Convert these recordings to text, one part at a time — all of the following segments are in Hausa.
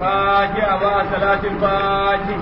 فاجع مع صلاة الفاجع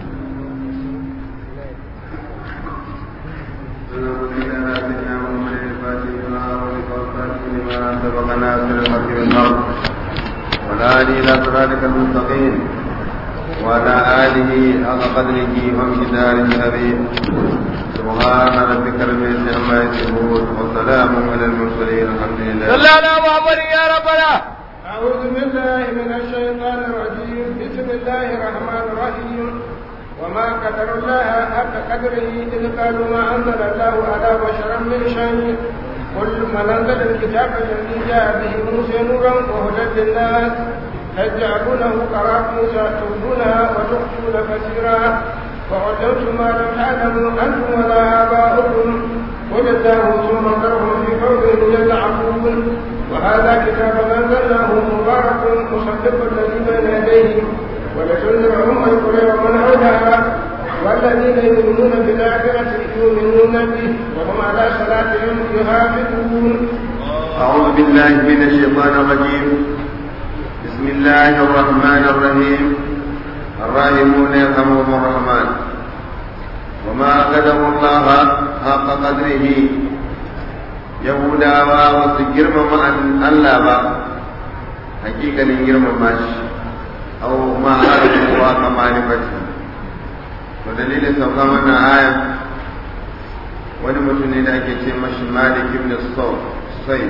سبقنا في الحق والحق ولا إلى صراطك المستقيم وعلى آله حق قدره ومقداره العظيم سبحان ربك رب العزة عما يصفون وسلام على المرسلين الحمد لله صلى على محمد يا ربنا أعوذ بالله من الشيطان الرجيم بسم الله الرحمن الرحيم وما قدر الله حق قدره إذ قالوا ما أنزل الله على بشرا من شيء قل من أنزل الكتاب الذي جاء به موسى نورا وهدى للناس تجعلونه قراطيس تبدونها وتخفون كثيرا وعلمتم ما لم تعلموا أنتم ولا آباؤكم قل الله ثم ذرهم في قولهم يلعبون وهذا كتاب أنزلناه مبارك مصدق الذي بين يديه ولتنذر أم القرى ومن حولها والذين يؤمنون بالآخرة يؤمنون به وهم على صلاتهم يحافظون أعوذ بالله من الشيطان الرجيم بسم الله الرحمن الرحيم الراحمون يرحمهم الرحمن وما قدر الله حق قدره yahudawa ba su girmama Allah ba hakikalin girmama shi au ma arzuwa ka marifati to dalilin sauka wannan aya wani mutum ne da ake ce mashi malik ibn sai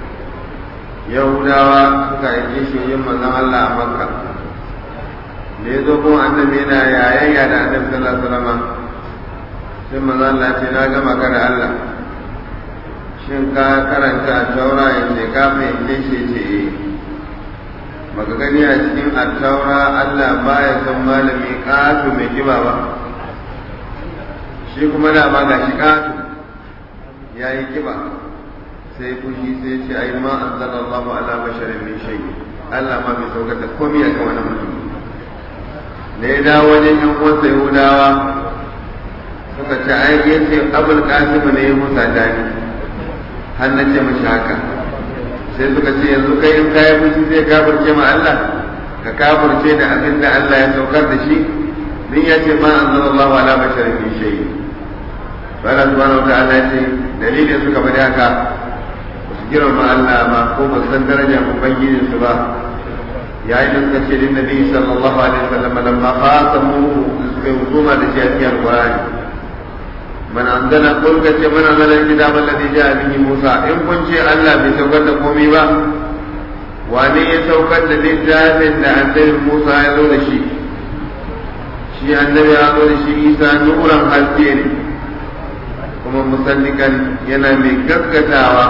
yahudawa suka aike shi yin manzon Allah a makka da ya zo kuma annabi yana yayayya da annabi sallallahu alaihi wasallam sai manzon Allah ce na gama ka da Allah shin ka karanta taura ya ce ka fahimce shi ce eh baka gani a cikin attaura Allah baya son malami ƙato mai kiba ba shi kuma da ba ga shi ƙato ya yi kiba sai fushi sai ce ai ma anzalallahu ala basharin min shay Allah ma bai saukar da komai a kan wani mutum da ya dawo wajen yan uwansa Yahudawa suka ce ai yace Abul Qasim ne ya musa dani har na ce mashi haka sai suka ce yanzu kai in kayi fushi zai kafirce ma Allah ka kafirce da abin da Allah ya saukar da shi din ya ce ma anzalallahu ala basharin min shay Allah subhanahu wa ta'ala ce dalilin suka bari haka girma Allah ba ko ba san darajar ubangijin su ba yayin da suka ce din nabi sallallahu alaihi wasallam lamma qasamu suka yi hukuma da shi a cikin alqur'ani man anzala qul ka ce man anzala alkitab alladhi ja'a bihi Musa in kun ce Allah bai saukar da komai ba wane ya saukar da littafin da annabi Musa ya zo da shi shi annabi ya zo da shi Isa nuran haske ne kuma musaddikan yana mai gaskatawa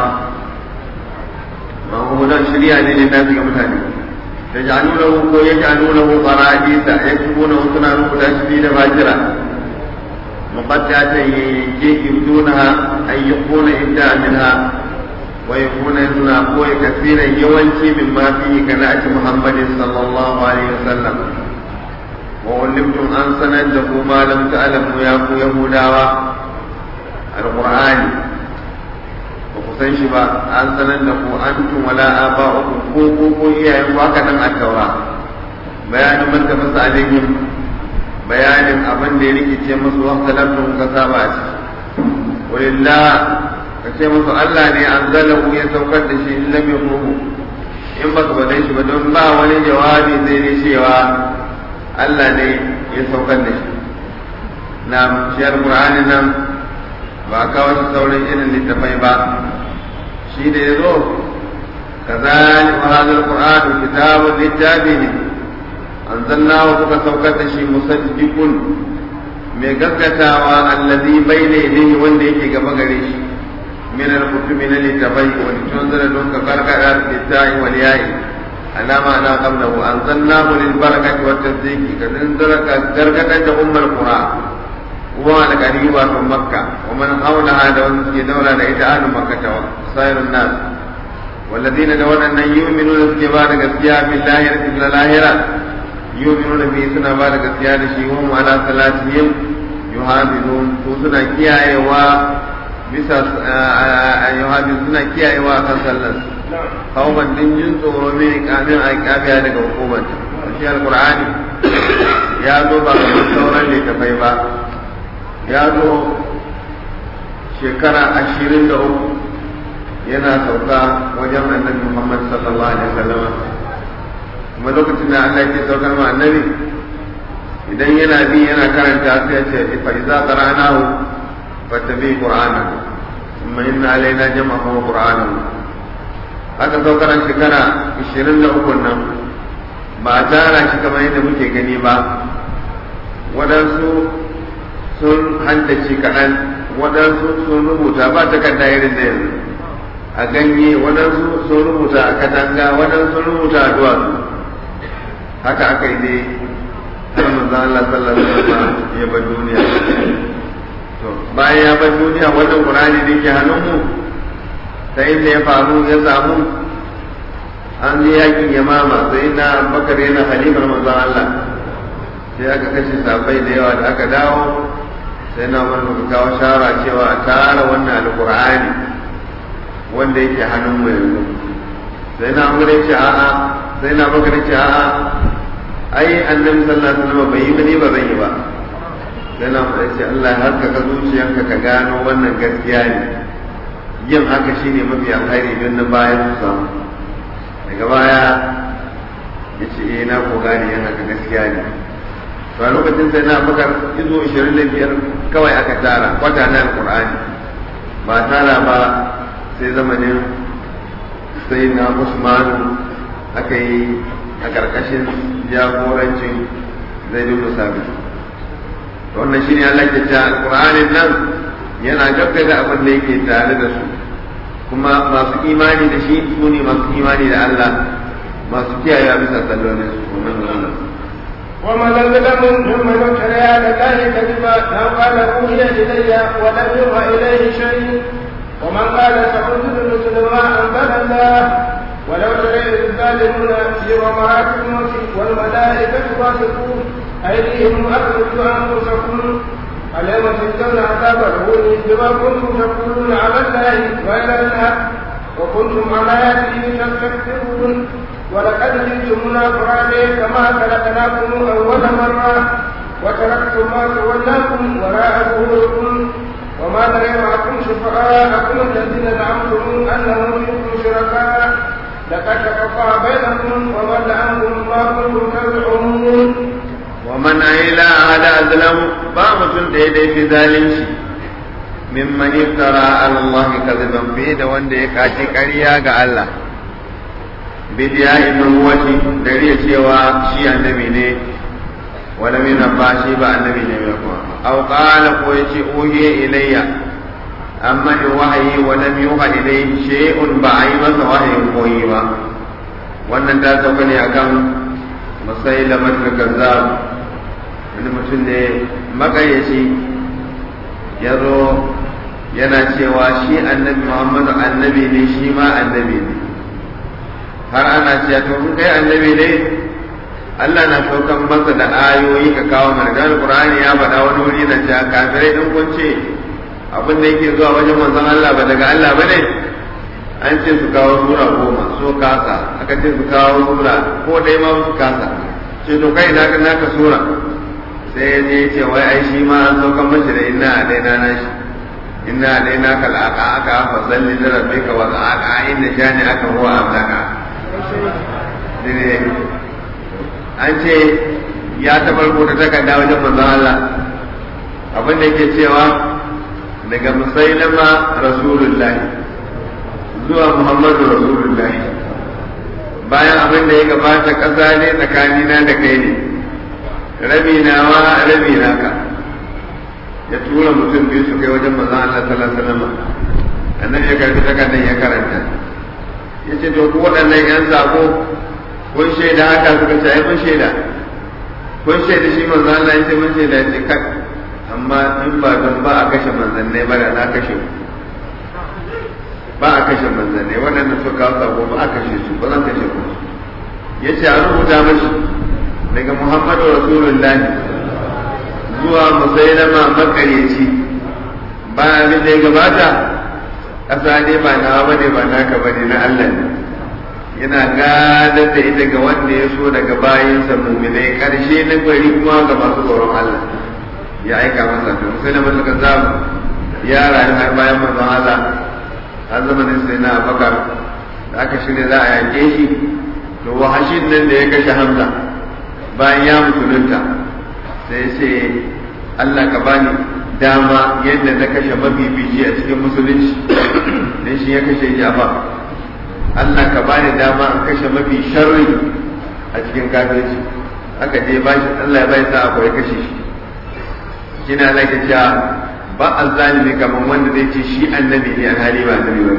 mahudan shari'a ne da nasu ga mutane da ja'alunahu ko ya ja'alunahu qara'isa ya kubuna suna rubuta shi da bajira muqaddata yake ibdunaha ay yakuna ibda minha wa yakuna suna koyi kasiran yawanci min ma fi kana ati muhammadin sallallahu alaihi wasallam wa ulimtum an sanar da ku ma lam ta'lamu ya ku yahudawa alqur'ani ba ku san shi ba an sanar da ku an tun wala aba uku ko ko ko iyayen ku haka nan a taura bayanin man tafasa alaihim bayanin abin da ya rikice musu wa salatu ka saba shi walillah ka ce musu Allah ne an zalahu ya saukar da shi in lam yakunu in ba ka bada shi ba don ba wani jawabi zai ne cewa Allah ne ya saukar da shi na shi alqur'ani nan ba kawo shi sauran irin littafai ba shi da ya zo kazali wa hadal qur'anu kitabun littafi ne anzalnahu kuka saukar da shi musaddiqun mai gaskatawa allazi bayna yadayhi wanda yake gaba gare shi min al-kutubi na littafai wa tunzira don ka karkada littafi wal yayi alama na qablahu anzalnahu lil barakati wat tasdiqi kadin zaraka gargada da ummul qur'an والقريبة من مكة ومن حولها دون في دولة لإتعاد مكة وسائر الناس والذين دون أن يؤمنون بكبار قسيا بالله رسول الآخرة يؤمنون به سنة بعد قسيا شيهم على صلاتهم يحافظون سنة كيا و bisa yuhabi suna kiyayewa kan sallar kawman din jin tsoro ne kamin a kafiya daga hukumar shi alqur'ani ya zo ba kamar sauran littafai ba ya zo shekara ashirin da uku yana sauka wajen annabi Muhammad sallallahu alaihi wasallam kuma lokacin da Allah ke saukar ma annabi idan yana bi yana karanta sai ya ce fa iza qara'nahu fattabi qur'anahu thumma inna alaina jam'ahu wa qur'anahu haka saukar shekara 23 nan ba a tara shi kamar yadda muke gani ba waɗansu sun hantace kaɗan waɗansu sun rubuta ba takarda irin da yanzu a ganye waɗansu sun rubuta a katanga waɗansu sun rubuta a duwatsu haka aka yi dai har manzon Allah sallallahu alaihi wasallam ya bar duniya to bayan ya bar duniya wannan Qur'ani da yake hannunmu ta inda ya faru ya samu an je yakin yamama sai na bakar yana halimar manzon Allah sai aka kashe sabai da yawa da aka dawo sai na wani muka kawo shara cewa a tara wannan alkur'ani wanda yake hannun mu yanzu sai na amure ce a'a sai na bakar ce a'a ai annabi sallallahu alaihi wasallam bai yi ba ni ba zan yi ba sai na amure ce Allah ya haskaka zuciyanka ka gano wannan gaskiya ne yin haka shine mafi alkhairi don na bayan su samu daga baya ya ce eh na ko gane yin haka gaskiya ne to a lokacin sai na bakar izo 25 kawai aka tara kwata na alqur'ani ba tara ba sai zamanin sai na usman aka yi a karkashin jagorancin zai bin musabi to wannan shine Allah ke ta alqur'anin nan yana gaggada abin da yake tare da su kuma masu imani da shi su ne masu imani da Allah masu kiyaye bisa sallolin su kuma nan ومن أظلم ممن افترى على الله كذبا أو قال أوحي إلي ولم يوحى إليه شيء ومن قال سأنزل مثل ما أنزل الله ولو ترى الظالمون في غمرات الموت والملائكة باسطون أيديهم أخرجوا أنفسكم اليوم تجزون عذاب الهون بما كنتم تقولون على الله غير الحق وكنتم عن آياته تستكبرون ولقد جئتمونا فرادا كما خلقناكم أول مرة وتركتم ما تولاكم وراء ظهوركم وما نرى معكم شفعاءكم الذين زعمتم أنهم فيكم شركاء لقد تقطع بينكم وضل عنكم ما كنتم تزعمون ومن إلى هذا أظلم بامة ديدي في ذلك ممن افترى على الله كذبا في da wanda ya kaci ƙarya ga Allah bidiya ibn wati dari cewa shi annabi ne wala min ba shi ba annabi ne ba kuma aw qala ko yace uhiya ilayya amma ni wahayi wa lam yuha ilayhi shay'un ba ai masa wahayin koyi ba wannan ta sauka ne akan musailama kazzab wani mutum ne makayyaci ya zo yana cewa shi annabi muhammadu annabi ne shi ma annabi ne har ana cewa to kun kai annabi ne Allah na saukan masa da ayoyi ka kawo mana da Qur'ani ya faɗa wani wuri na cewa kafirai din kun ce abin da yake zuwa wajen manzon Allah ba daga Allah ba ne an ce su kawo sura goma so kasa aka ce su kawo sura ko dai ma su kasa ce to kai naka naka sura sai ya je ce wai ai shi ma an saukan mashi da inna a daina na shi inna a daina ka la'aka aka fa zalli da rabbika wa aka inda shani aka huwa amlaka an ce ya tabar ko ta takarda wajen manzon Allah abin da yake cewa daga musailama rasulullahi zuwa muhammadu rasulullahi bayan abin da ya gabata ƙasa ne tsakanina da kai ne rabi nawa rabi naka ya tura mutum biyu su kai wajen manzon Allah sallallahu alaihi wasallam annabi ya karbi takardar ya karanta yace to duk waɗannan yan sako kun shaida haka suka ce ai mun shaida kun shaida shi manzon Allah yace mun shaida yace kai amma in ba don ba a kashe manzannai ba da na kashe ku ba a kashe manzannai waɗanda suka kawo sako ba a kashe su ba zan kashe ku yace a rubuta mashi daga Muhammadu Rasulullahi zuwa musailama makaryaci ba abin da ya gabata ƙasa ne ba nawa ba ne ba naka ba ne na Allah ne yana gadar da ita ga wanda ya so daga bayansa muminai karshe na gari kuma ga masu tsoron Allah ya aika masa to musulman suka zamu ya rayu har bayan manzon Allah har zamanin sai na Abubakar da aka shirya za a yake shi to wahashin nan da ya kashe Hamza bayan ya musulunta sai sai Allah ka bani dama yadda na kashe mabibici a cikin musulunci dan shi ya kashe Jafar Allah ka bani dama an kashe mafi sharri a cikin kafirci aka je ba shi Allah ya bai sa akwai kashe shi shine Allah ke cewa ba azzalimi kamar wanda zai ce shi annabi ne alhali ba annabi ba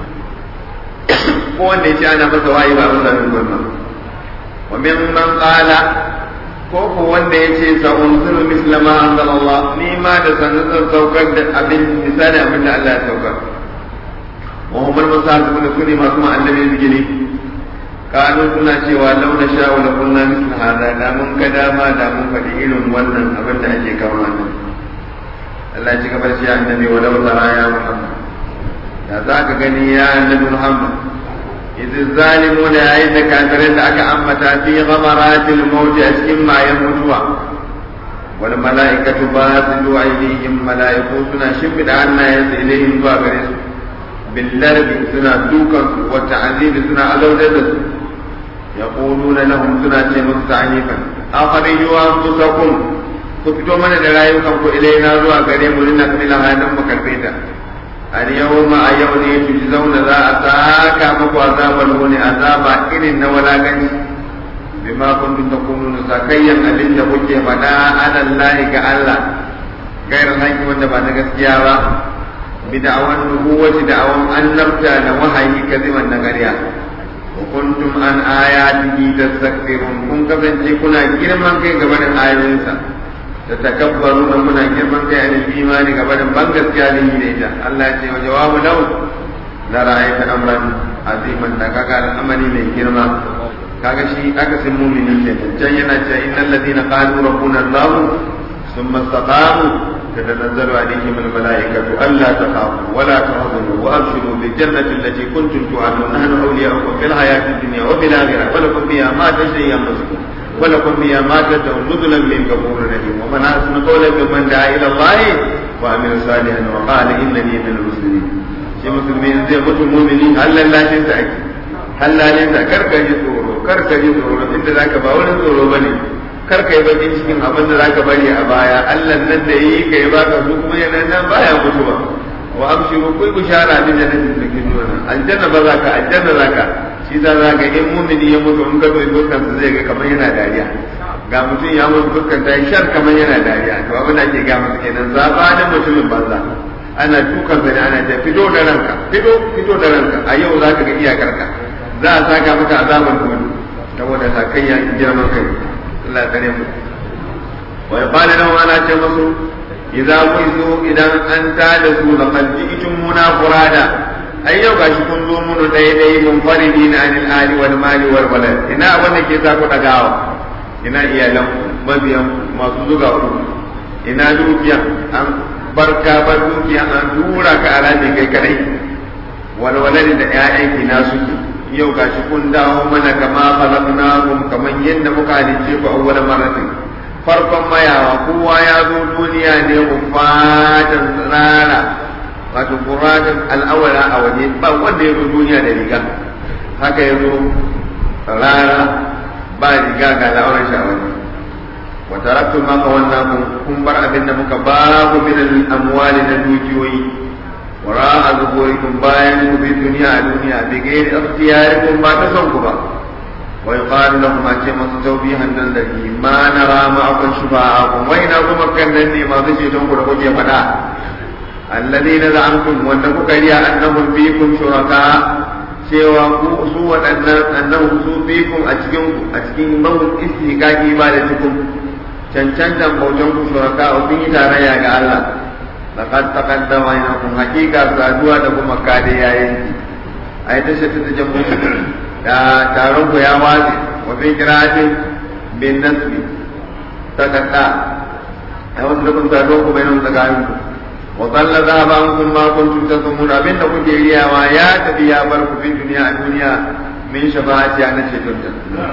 ko wanda ya ce ana masa wayi ba masa min wannan wa min man qala ko ko wanda ya ce sa unzuru misla ma anzalallah ni ma da sanin saukar da abin misali abin da Allah ya saukar وهم المصاحبون كل ما كما النبي الجلي قالوا سنا cewa لو نشاء لقلنا مثل هذا da mun ga dama da mun faɗi irin wannan abin da ake kawo nan Allah ya gaba shi annabi wa law tara ya Muhammad da za ka gani ya annabi Muhammad idh zalimuna yayin da kafirin da aka ambata fi ghamaratil maut a cikin mayan mutuwa wal mala'ikatu basidu aydihim mala'iku suna shimfida hannayensu ilayhim zuwa gare su بالدرب سنا دوكا والتعذيب سنا ألودة يقولون لهم سنا مستعنيفا أخرجوا أنفسكم كفتوا من دلائكم إلينا زوا قريم لنقل هذا مكرفيتا اليوم أيون تجزون ذا أتاكا مكو عذاب الهون عذاب إن ولا غني بما كنتم تقولون سكيا أبن تقول فدا على الله كالله غير الحق وانت بعد gaskiya بدعوى النبوة دعوى أن نبتال وحي كذبا نغريا وكنتم عن آياته تستكبرون كن كفن كنا جرما كي قبل آياتنا تتكبرون منا جرما كي عن الإيمان قبل بنغس كاله ليجا الله يقول وجواب له لرأيت أمرا عظيما تكاكا الأمر من جرما kaga shi aka san mumini ke can yana cewa innal ladina qalu rabbuna allah thumma istaqamu تتنزل عليهم الملائكة ألا تخافوا ولا تحزنوا وأبشروا بالجنة التي كنتم توعدون نحن أولياؤكم في الحياة الدنيا وفي الآخرة ولكم فيها ما تشتهي أنفسكم ولكم فيها ما تدعون نزلا من غفور رحيم ومن أحسن قولا ممن دعا إلى الله وعمل صالحا وقال إنني من المسلمين shi musulmi zai mutu mumini hallan lashin sa ake hallalin sa karka ji tsoro karka ji tsoro inda zaka ba wani tsoro bane kar ka yi bakin cikin abin da zaka bari a baya Allah nan da yi ka yi baka su kuma yana nan baya mutuwa wa abshiru kuy bushara bi jannatin da kin nuna aljanna ba za ka aljanna za ka shi za za ga in mumini ya mutu in ka zo dukkan sa zai ga kamar yana dariya ga mutum ya mutu dukkan ta shar kamar yana dariya to abin da ake ga masa kenan zaba da mutumin banza ana dukan sa ne ana ta fito da ranka fito fito da ranka a yau za ka ga iyakarka za a saka maka azaban kuma saboda sakayya girman kai Allah kare mu wa yaqala lahu ana ce musu idza qisu idan an ta da su da qalbitum muna furada ai yau gashi kun zo mun dai dai mun faridina anil ali wal mali wal walad ina wanda ke sa ku dagawa ina iyalan mabiyan masu zuga ku ina dukiya an barka bar dukiya an dura ka alaji kai kadai wal walad da ƴaƴan ki na suke yau gashi kun dawo mana kama khalaqnakum kaman yadda muka halice ku awwal maratin farkon mayawa kowa ya zo duniya ne ku fatan tsirara wato quratan al'awala a waje ba wanda ya zo duniya da riga haka ya zo rara ba riga ga al'auran shi a waje wa taraktu ma qawannakum kun bar abin da muka ba ku min al-amwali na dukiyoyi وراء ظهوركم باين في الدنيا دنيا بغير اختياركم ما تسوكوا ويقال لهم أتيما توبيها الذي ما نرى معكم شفاعكم وإن أكم كنني ما بشيتم كنكم يفدا الذين زعمتم وأنكم كريا أنهم فيكم شركاء cewa ku su waɗannan annahu su bikum a cikin a cikin mahun istihqaqi ibadatukum cancantan bautan ku shuraka kun yi tarayya ga Allah laqad taqaddama inakum hakika saduwa da kuma kade yayin ai ta shi ta jambu da taron ku ya wazi wa fi qira'atin bin nasbi takadda ai wasu lokacin saduwa ku bayan tsakanin ku wa dalla dhahaba ankum ma kuntum tazumun abin da kuke riyawa ya tafi ya bar ku fi duniya a duniya min shafa'ati ana cetonta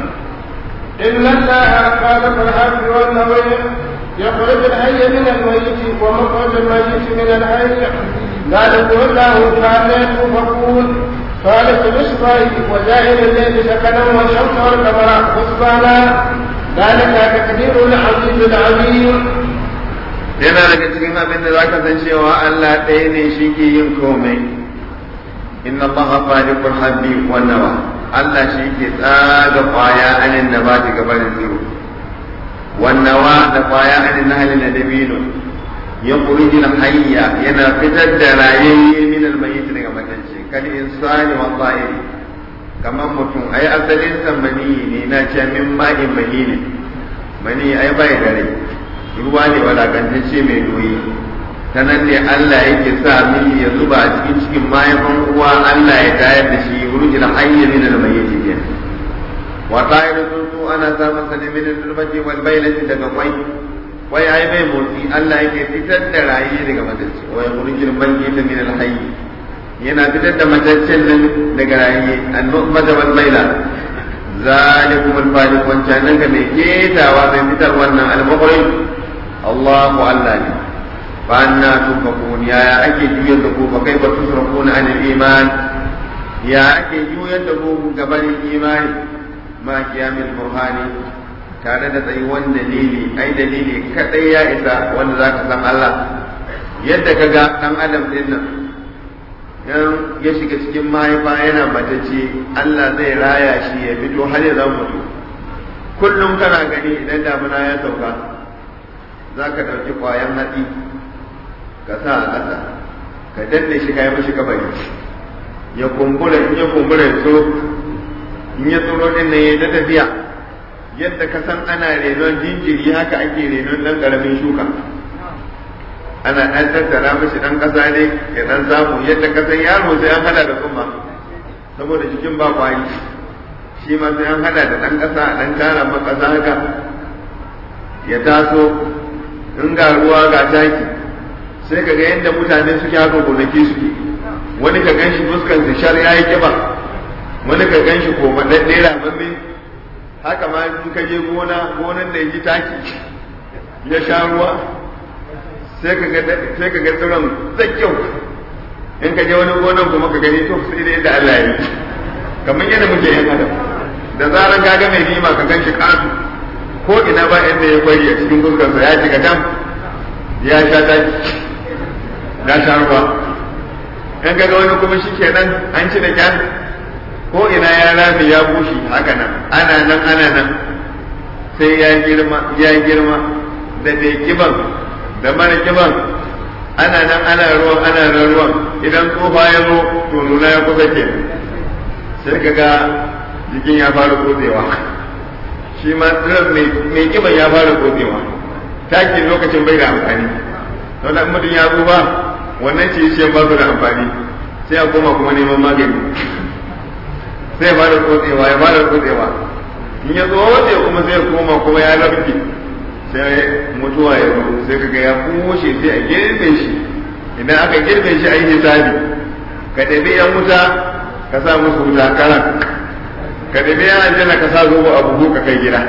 إن الله خالق الحب والنوي يخرج الحي من الميت ومخرج الميت من الحي ذلك الله تعالى تفكون خالق الإصباح وجاهل الليل سكنا والشمس والقمر حسبانا ذلك تقدير العزيز العليم yana daga cikin abin da zaka san cewa Allah ɗaya ne shi ke yin komai inna allaha faliqul habbi wan nawa Allah shi ke tsaga kwaya anin nabati gabanin tsiro wan nawa da kwaya anin nahli na dabino ya kurji hayya yana fitar da rayayye min almayyit daga matacce kal insani wa ta'iri kamar mutum ai asalin sa mani ne na ce min ma'in mahini mani ai bai da rai ruwa ne walakantacce mai doyi ta nan ne Allah yake sa mini ya zuba a cikin cikin mahaifin uwa Allah ya tayar da shi wurjin hayya min al-mayyit kenan wa ta'iru tuntu ana sa masa ne min al-zulmati wal baylati daga kwai kwai ai bai motsi Allah yake fitar da rayi daga matacce wa wurjin mayyit min al-hayy yana fitar da mataccen nan daga rayi an-nu'mata wal bayla zalikum al-faliq wancan nan ga mai ketawa mai fitar wannan al-mukhrij Allahu Allah ne فأنا تؤفكون يا أكي جوية دكو فكيف تصرفون عن الإيمان يا أكي جوية دكو قبل الإيمان ما قيام البرهان tare da tsayuwan dalili ai dalili kadai ya isa wanda za ka san Allah yadda ka ga ɗan adam ɗin nan ya shiga cikin mahaifa yana matacce Allah zai raya shi ya fito har ya zama mutu kullum kana gani idan damuna ya sauka za ka ɗauki ƙwayan hatsi ka sa a ƙasa ka danne shi ka yi mashi kabari ya kumbura in ya kumbura ya tsoro in ya tsoro din nan ya ta tafiya yadda ka san ana renon jinjiri haka ake renon ɗan ƙaramin shuka ana ɗan tattara mashi ɗan ƙasa ne ya ɗan samu yadda ka san yaro sai an hada da tsumma saboda jikin ba kwari shi ma sai an hada da ɗan ƙasa a ɗan tara makasa haka ya taso in ga ruwa ga taki sai ka ga yadda mutane suke haka gonaki suke wani ka ganshi fuskan su shar yayi kiba wani ka ganshi ko madadde ramamme haka ma in ka je gona gonan da yaji taki ya sha ruwa sai ka ga sai ka ga tsiron kyau in ka je wani gonan kuma ka gani to sai da yadda Allah ya yi kamar yadda muke yin adam da zaran ka ga mai nima ka ganshi kasu ko ina ba inda ya kwari a cikin fuskarsa ya shiga dam ya sha taki na sha ruwa in ga wani kuma shi kenan an ci da kyan ko ina ya rame ya bushe haka nan ana nan ana nan sai ya girma ya girma da mai kiban da mara kiban ana nan ana ruwan ana nan ruwan idan tsofa ya zo to nuna ya kusa ke sai ka ga jikin ya fara kodewa shi ma tsirar mai kiban ya fara kodewa takin lokacin bai da amfani don da mutum ya zo ba wannan ce ce ba su da amfani sai a koma kuma neman magani sai ya fara tsotsewa ya fara tsotsewa in ya tsotse kuma sai ya koma kuma ya lafi sai mutuwa ya zo sai kaga ya kushe sai a girbe shi idan aka girbe shi a yi hisabi ka ɗabi yan wuta ka sa musu wuta karan ka ɗabi yan aljanna ka sa zobo a buhu ka kai gida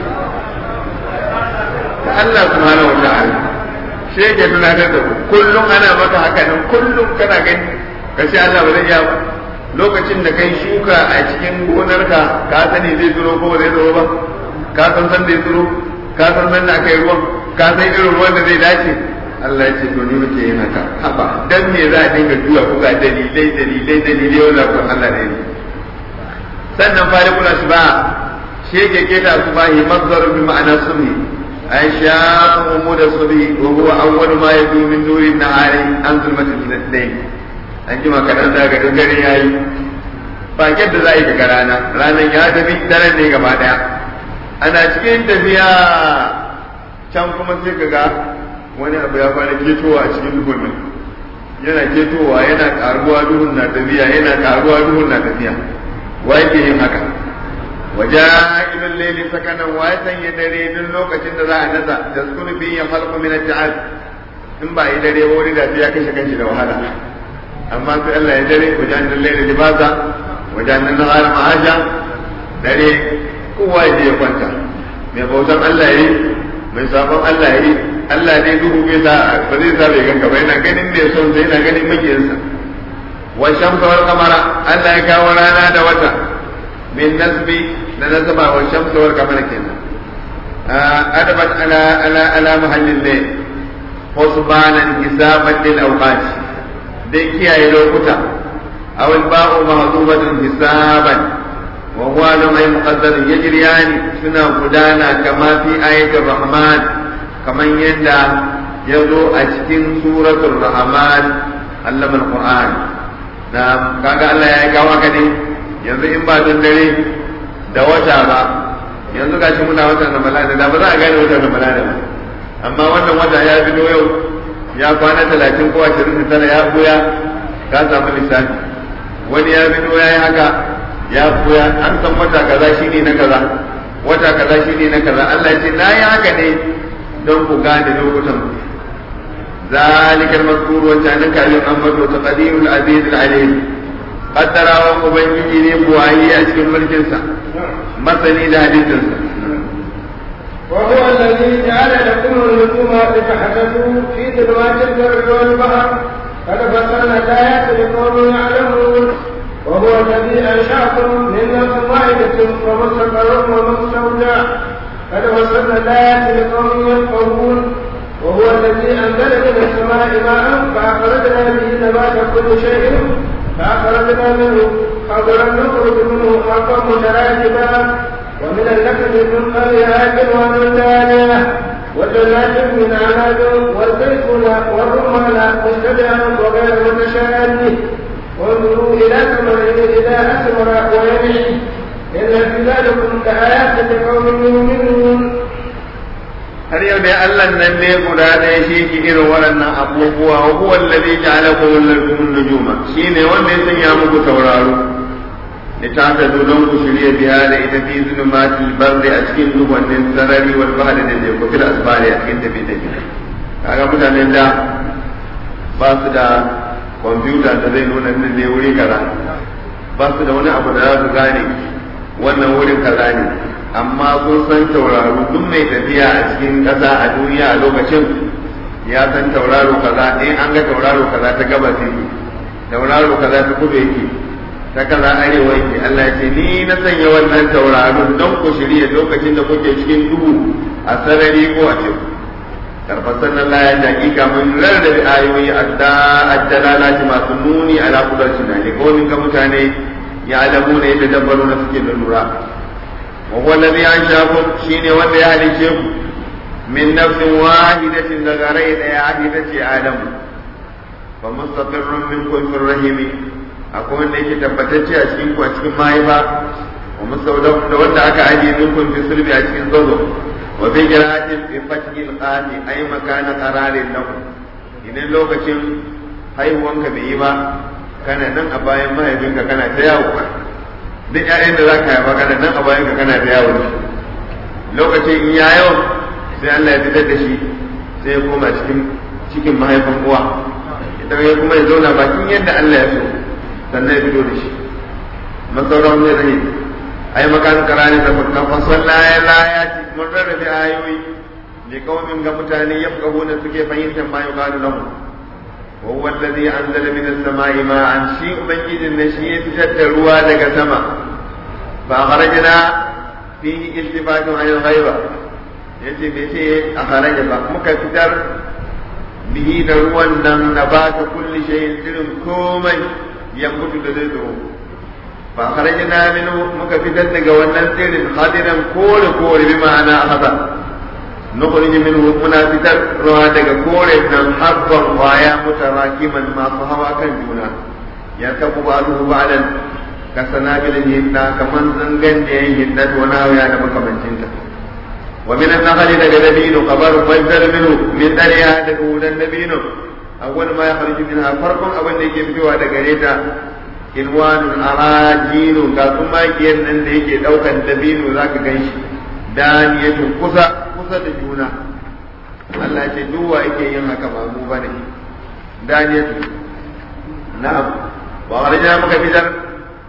ta Allah subhanahu wa ta'ala shi yake tunatar da kullum ana maka haka nan kullum kana gani ka ce Allah ba zai iya ba lokacin da kai shuka a cikin gonarka ka sani zai tsiro ko ba zai tsiro ba ka san san zai tsiro ka san san da aka yi ruwan ka san irin ruwan da zai dace Allah ya ce to ni muke yin haka haba dan me za a dinga juya ku ga dalilai dalilai dalilai wanda ku Allah ne sannan farikul asba shi yake keta asbahi mazdar bi ma'ana sunni ay sha'a umud asbi wa huwa awwal ma yadu min nuri an-nahari an zulmati al-layl an jima kadan da ga dare yayi ba yadda za a yi daga rana ranar ya tafi daren ne gaba daya ana cikin tafiya can kuma sai ka ga wani abu ya fara ketowa a cikin duhun nan yana ketowa yana karuwa duhun na tafiya yana karuwa duhun na tafiya wa yake yin haka waja ilal layli sakanan wa sanya dare duk lokacin da za a nasa da sukun bi ya halqu min al in ba yi dare wani da ya kashe kanshi da wahala amma sai Allah ya dare wajen da layli libasa wajen nan har ma'aja dare kowa ya je ya kwanta mai bautan Allah yi mai sabon Allah yi Allah ne duhu bai sa ba zai sa bai ganka ba yana ganin mai son sai yana ganin makiyinsa wa shamsa wal qamara Allah ya kawo rana da wata min nasbi da nasaba wa shamsa wal qamara kenan adabat ala ala ala mahallin ne husbanan hisaban lil awqat dai kiyaye lokuta aw al ba'u mahdubatun hisaban wa huwa lam ay muqaddar yajriyani suna gudana kama fi ayatul rahman kaman yadda yazo a cikin suratul rahman allama al-qur'an na kaga Allah ya kawo haka ne yanzu in ba don dare da wata ba yanzu gashi muna watan ramadana da ba za a gane watan ramadana ba amma wannan wata ya fito yau ya kwana talatin ko ashirin da tara ya buya ka samu lissafi wani ya fito ya yi haka ya buya an san wata kaza shine na kaza wata kaza shine na kaza Allah ya ce na yi haka ne don ku gane lokutan ذلك المذكور وكان كان أمر تقدير العزيز العليم قدر ومبين بوعي أشكال ملكنسا مثلي لحديثنسا وهو الذي جعل لكم النجوم لتحدثوا في ظلمات البر والبحر قد فصلنا الآيات لقوم يعلمون وهو الذي أنشأكم من نفس واحدة ومستقر ومستودع قد فصلنا الآيات لقوم يفقهون وهو الذي أنزل من السماء ماء فأخرجنا به نبات كل شيء فأخرجنا منه خضرا نخرج منه حقا متراكبا ومن النخل من قريها كنوان دانية وجنات من عناب والزيتون والرمان مشتبها وغير متشابه وانظروا إلى ثمره إذا أثمر وينعي إن في ذلكم لآيات لقوم يؤمنون har yau dai Allah nan ne guda ɗaya shi ki irin waɗannan abubuwa wa huwa allazi ja'alakum lakum nujuma shine wanda ya sanya muku tauraro da ta ta don ku shirye biya da ita fi zulumatil barri a cikin dubannin sarari wal bahri da ne ku fil asfari a cikin tafi tafi kaga mutanen da ba su da kwamfuta da zai nuna nan ne wuri kaza ba su da wani abu da za su gane wannan wurin kaza ne amma kun san tauraro duk mai tafiya a cikin ƙasa a duniya a lokacin ya san tauraro kaza in an ga tauraro kaza ta gabas yake tauraro kaza ta kudu yake ta kaza arewa yake Allah ya ce ni na sanya wannan tauraro don ku shirya lokacin da kuke cikin duhu a sarari ko a cikin karfasar na laya da hakika mun rarrabe ayoyi adda addalalati masu nuni ala kudarci na ne ko ga mutane ya alamu ne yadda dabbaru na suke da lura وهو الذي أنشأكم شين ولا يهلكم من نفس واحدة لغريت يا عهدة آدم فمستقر منكم في الرحم أكون ليك تبتتي أشكينكم أشكين ما يبا ومستودع لولا أكا أجي منكم في سلبي أشكين ظلم وفي قراءة بفتح القاف أي مكان قرار لكم إن لوكacin haihuwanka bai yi ba kana nan a bayan mahaifinka kana ta yawo duk ƴaƴan da za ka haifa kana nan a bayan ka kana da yawo lokacin in ya yau sai Allah ya fitar da shi sai ya koma cikin cikin mahaifin uwa idan ya kuma ya zauna bakin yadda Allah ya so sannan ya fito da shi masauran zai zai ai makan karani da fakkan fasalla ya laya mun rarrabe ayoyi ne kawamin ga mutane yafqahuna suke fahimtar ma yuqalu lahum وهو الذي أنزل من السماء ماء شيء مجيد نشيء تشد ruwa daga sama فأخرجنا فيه التفات عن الغيبة yace bai ce a haraja ba muka fitar bihi da ruwan nan na ba ta kulli shayin irin komai ya mutu da zai tsoro fa kharajna minhu muka fitar daga wannan tsirin hadiran kore kore bi ma'ana hada نخرج منه منا فتر روى daga kore nan habban waya mutarakiman masu hawa kan juna ya tabu ba'duhu ba'dan ka sanabil hinna kaman zangan da yayin hinna to na ya da makamancin ta wa min an-nakhli daga dabino qabar fajar minhu min dariya daga wudan dabino awwal ma yakhruju minha farqun abin da yake fitowa daga reta ilwanun arajinu ga kuma kiyan nan da yake daukan dabino zaka ganshi daniyatun kusa kusa da juna Allah ce duwa yake yin haka ba mu bane daniyatu na'am wa kharajna muka fitar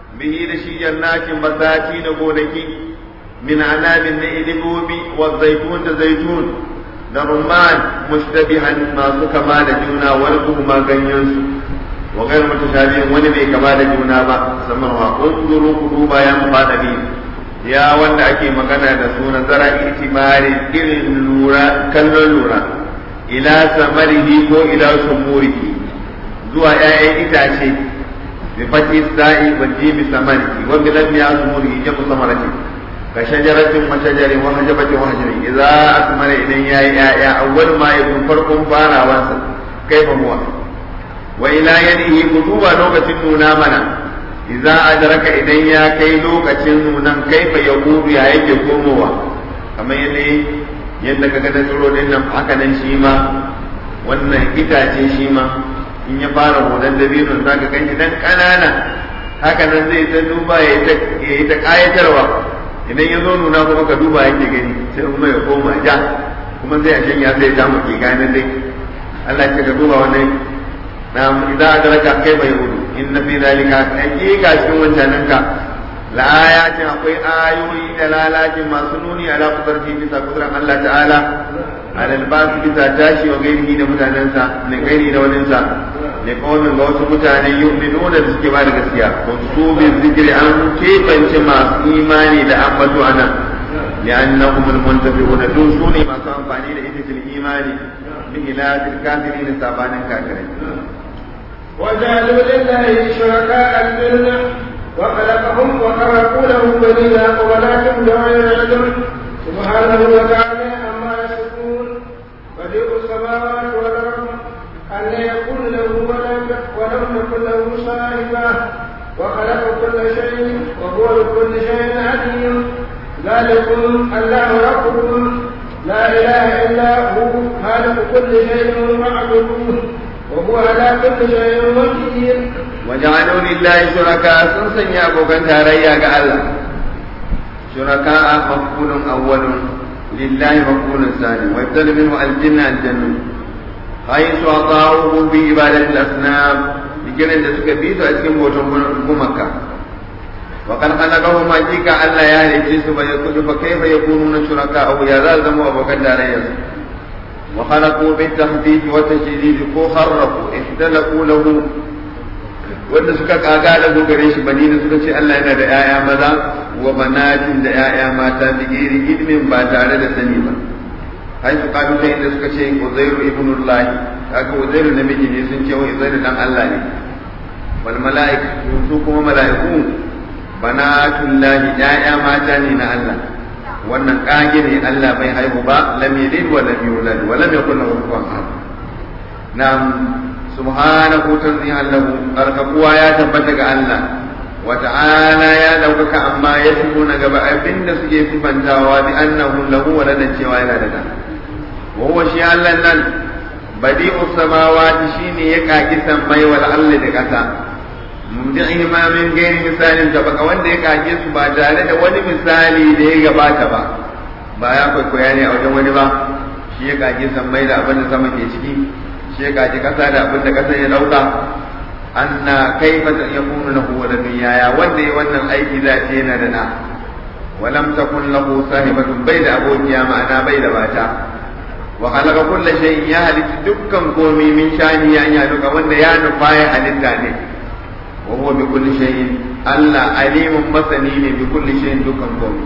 bihi da shi jannatin basati da gonaki min anabin na ilimomi wa zaitun da zaitun da rumman mushtabihan masu kama da juna wani kuma ganyensu wa gairu mutashabihin wani bai kama da juna ba musamman wa unzuru kuduba ya mufadabi ya wanda ake magana da su nazara itimari irin lura kallon lura ila samarihi ko ila sumurihi zuwa ƴaƴan itace bi fati sa'i wa jimi samarihi wa bi lam yasmurihi jamu samarati ka shajaratin wa shajarin wa hajabatin wa hajarin idza asmara idan yayi ƴaƴa awwal ma yakun farkon farawansa kaifa huwa wa ila yadihi kutuba lokacin nuna mana idza adraka idan ya kai lokacin nunan kaifa yaqudu ya yake komowa kamar yadda yadda ka ga tsiro din nan haka nan shi ma wannan itace shi ma in ya fara hoton dabino za ka ganshi dan kanana haka nan zai ta duba ya yi ta kayatarwa idan ya zo nuna kuma ka duba yake gani sai kuma ya koma ja kuma sai a shanya sai ya muke gane dai Allah ya ce ka duba wannan na idan adraka kai bai hudu inna fi zalika hakika cikin wancanin ka la ayatin akwai ayoyi da lalacin masu nuni ala kudarci bisa kudurar Allah ta'ala ala albasu bisa tashi wa gairihi da mutanensa ne gairi da waninsa ne kawai ga wasu mutane yu'minuna da suke ba da gaskiya ko su bi zikiri an kebance masu imani da ambato anan لأنهم المنتفعون دون سوني ما كان فاني لإذن الإيمان بخلاف الكافرين سابان الكافرين وجعلوا لله شركاء الجنة وخلقهم وخرقوا له بنينا ولكن بغير علم سبحانه وتعالى عما يصفون بديع السماوات والأرض أن يكون له ولد ولم يكن له صاحبة وخلق كل شيء وهو بكل شيء عليم ذلكم الله ربكم لا إله إلا هو خالق كل شيء فاعبدوه وهو على كل شيء وكيل وجعلوا لله شركاء سنسن يا بوكان تاريا الله شركاء مفعول أول لله مفعول ثاني ويبتل منه الجنة الجنة حيث أطاعوه بعبادة الأصنام بكل da suka bi su a cikin bautan gumaka وقد خلقهم حقيقة ألا يهلي جنس فيقول فكيف يكونون شركاء يا ذا زموا أبو كدار وخلقوا بالتخفيف والتشديد ko خرقوا اختلقوا له wanda suka kaga da gare shi bani da suka ce Allah yana da ‘ya'ya maza wa banatin da ‘ya'ya mata da geri ilmin ba tare da sani ba hai su kalu sai da suka ce Uzairu ibnullah kaga Uzairu namiji ne sun ce wa Uzairu dan Allah ne wal mala'ik su kuma mala'iku banatullahi ‘ya'ya mata ne na Allah wannan kage ne Allah bai haihu ba lam yalid wa lam yulad wa lam yakul lahu kufuwan ahad na'am subhanahu tanzihan lahu arkabuwa ya tabbata ga Allah wa ta'ala ya daukaka amma ya na gaba abinda suke sifantawa bi annahu lahu waladan cewa yana da da wa huwa shi Allah nan badi'u samawati shine ya kaki sammai wal ardi da kasa mumdi'i ma min gairi misalin da baka wanda ya kage su ba tare da wani misali da ya gabata ba ba ya kwaikwaya ne a wajen wani ba shi ya kage sammai da abin da sama ke ciki shi ya kaji kasa da abin da kasa ya dauka anna kaifa yakunu lahu waladun yaya wanda ya wannan aiki za ce yana da na walam takun lahu sahibatun bai da abokiya ma'ana bai da mata wa khalaqa kulla shay'in ya halitta dukkan komai min shani ya ya duka wanda ya nufa ya halitta ne wa huwa bi kulli shay'in Allah alimun masani ne bi kulli shay'in dukkan komai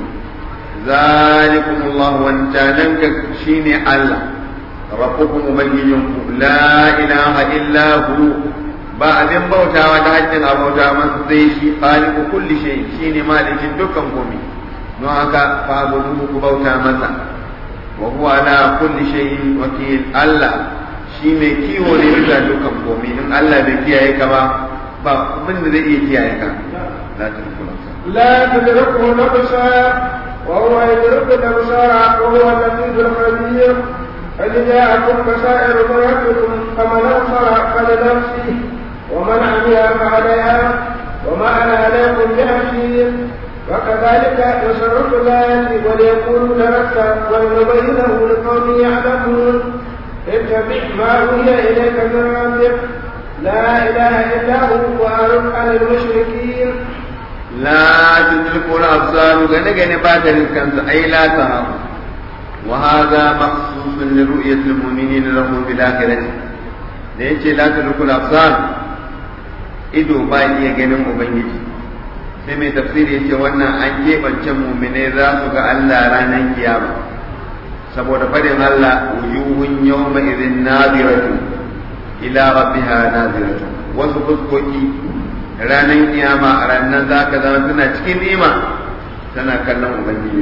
zalikumullahu wancanan shine Allah rabbukum ubangijinku la ilaha illa hu ba abin bautawa da haƙƙin abauta masa sai shi khaliqu kulli shay shine malikin dukkan komai don haka fa abudu ku bauta masa wa huwa ala kulli shay'in wakil Allah shi mai kiwo ne bisa dukkan komai in Allah bai kiyaye ka ba ba abin da zai iya kiyaye ka la tudrikul لا تدركه الابصار وهو يدرك الابصار وهو اللطيف الخبير قد جاءكم بصائر من ربكم فمن ابصر فلنفسه ومن عمي فعليها وما انا عليكم بحفيظ وكذلك نصرف الايات وليقولوا درست ولنبينه لقوم يعلمون اتبع ما اوحي اليك من ربك لا اله الا هو واعرض عن المشركين la tudriku al-absar gane gane ba ta riskansa ai la tara wa hadha makhsusun li ru'yati al-mu'minina lahu bil akhirati da yace la tudriku al-absar ido ba iya ganin ubangiji sai mai tafsiri yace wannan an keɓance mu'mine za su ga Allah ranar kiyama saboda fadin Allah wujuhun yawma idhin nadiratu ila rabbiha nadiratu wasu fuskoki ranar kiyama a ranar za ka zama suna cikin ni'ima tana kallon ubangiji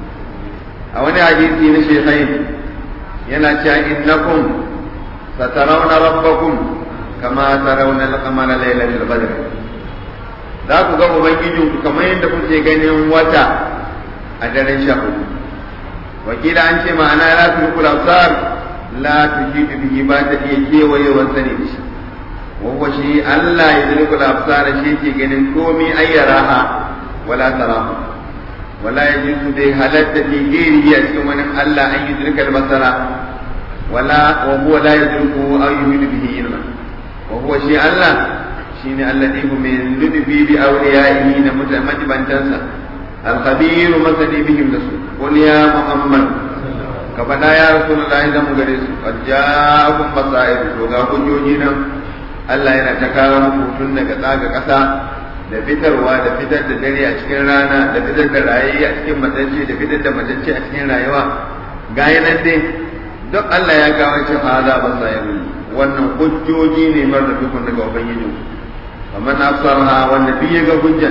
a wani hadisi na shekai yana cewa innakum satarawna rabbakum kama tarawna al-qamara laylatul badr za ku ga ubangijinku kamar yadda kuke ganin wata a daren sha hudu wakila an ce ma'ana la tudrikul absar la tujidu bihi ba ta iya kewayewar sani da shi wa huwa shi Allah ya tudrikul absar shi ke ganin komi ayyaraha wala tarahu wala yajuzu bi halatta fi ghairihi a cikin wani Allah an yudrika al-basara wala wa huwa la yudriku aw yuhidu bihi ilma wa huwa shi Allah shine alladhi hum min ludbi bi awliyaihi na mutamajibantansa الخبير مثلي بهم رسول قل يا محمد كفدا يا رسول الله إذا مغرس قد جاءكم بصائر وغا حجوجنا Allah yana ta kawo muku tun daga tsaga ƙasa da fitarwa da fitar da dare a cikin rana da fitar da rayayi a cikin matacce da fitar da matacce a cikin rayuwa ga nan dai duk Allah ya kawo shi hada ba sa yi wannan hujjoji ne mar da dukkan daga ubangiji amma na sarha wanda bi ga hujjan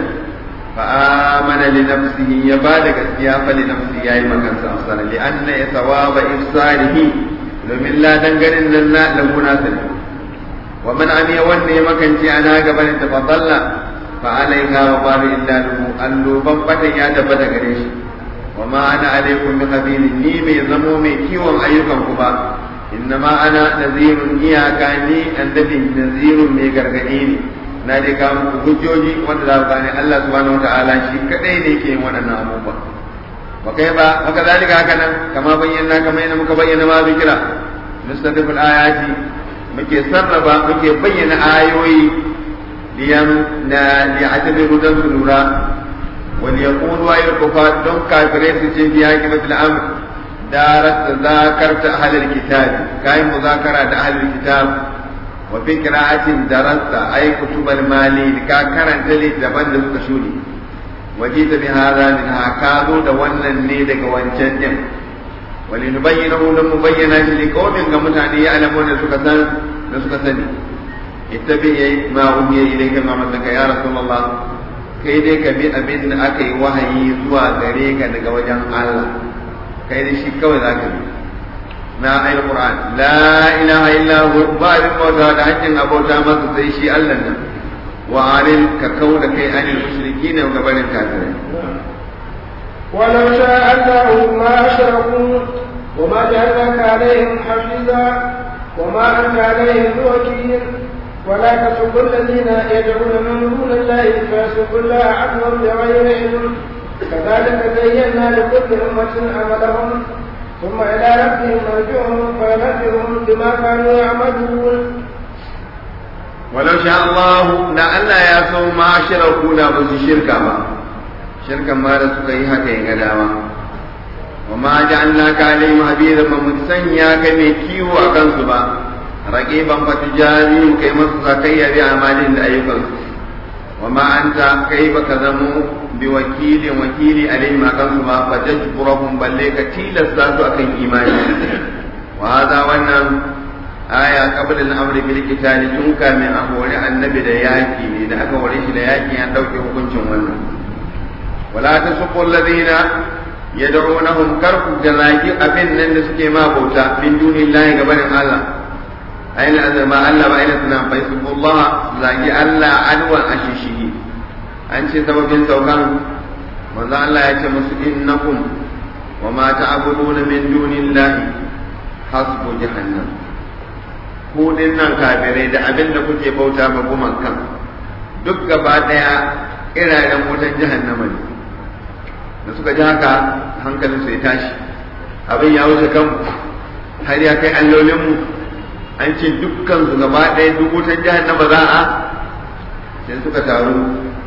فآمن لنفسه يبالغ gaskiya فلنفسه yayi makansa amsana li anna thawaba ifsarihi domin la dangarin nan na lahu nasir wa man amiya wanne ya makanci ana gaban ta fadalla fa alaiha wa baru illa lahu allu ban bata ya tabbata gare shi wa ma ana alaikum bi khabirin ni mai zamo mai kiwon ayyukan ku ba innama ana nazirun iyaka ni annabi nazirun mai gargadi ne na dai ga muku hujjoji wanda za ku gane Allah subhanahu wataala shi kadai ne yake yin waɗannan abubuwa wa kai ba haka zalika haka nan kama bayyana kamar yadda muka bayyana ma zikira nustadiful ayati muke sarrafa muke bayyana ayoyi liyan na li'atabiru dan su lura wal yaqulu ayyul kufar don kafirai su ce fi hakimatul amr darat zakarta ahlul kitab kai muzakara da ahlul kitab وفي قراءة درست أي كتب المالي كا كرنت لي دبن دسك شوني وجيت بهذا منها كادو دوانا نيدك وانشد ولنبينه لمبينا لقوم كمتعني يعلمون سكسان سكسني اتبع ما أوحي إليك ما مثلك يا رسول الله kai dai ka bi abin da aka yi wahayi zuwa gare ka daga wajen Allah kai dai shi kawai za ka bi na ayin Qur'an la ilaha illa hu ba abin bauta da hakkin abauta masa sai shi Allah nan wa aril ka kau da kai anil mushrikina ga barin kafirai ولو شاء الله ما أشركوا وما جعلناك عليهم حفيظا وما أنت عليهم بوكيل ولا تسبوا الذين يدعون من دون الله فيسبوا الله عدوا بغير علم كذلك زينا لكل أمة عملهم ثم إلى ربهم مرجعهم فينبئهم بما كانوا يعملون ولو شاء الله لا ألا يا سو ما أشركوا لا بس شركا ما شركا ما رسول هي هكا ينقداما وما جعلناك عليهم حبيبا ممسنيا كمي كيو أكن سبا رقيبا فتجازي كي مسكي بأعمال أيضا وما أنت كيف كذموا بوكيل وكيل عليهم أكن سبا فتجبرهم بل لك تيل الساس أكن إيماني وهذا وانا آية قبل الأمر بالقتال تنكا من أهول النبي لياكي إذا أكوريش لياكي أن دوكي حكمشن وانا ولا تسقوا الذين يدعونهم كركم جلاكي أبن نسكي ما بوتا من دون الله قبل الله أين ما ألا بأين سنام فيسبوا الله زاكي ألا عدوى أشيشه أنت سبب سوكان وذا الله يتمس إنكم وما تعبدون من دون الله حسب جهنم ku nan kafirai da abin da kuke bauta ma gumakan duk gaba daya iraren wutan jahannama ne da suka ji haka hankalin su ya tashi abin ya wuce kan har ya kai allolinmu an ce dukkan su gaba daya duk wutan jahannama za a sai suka taru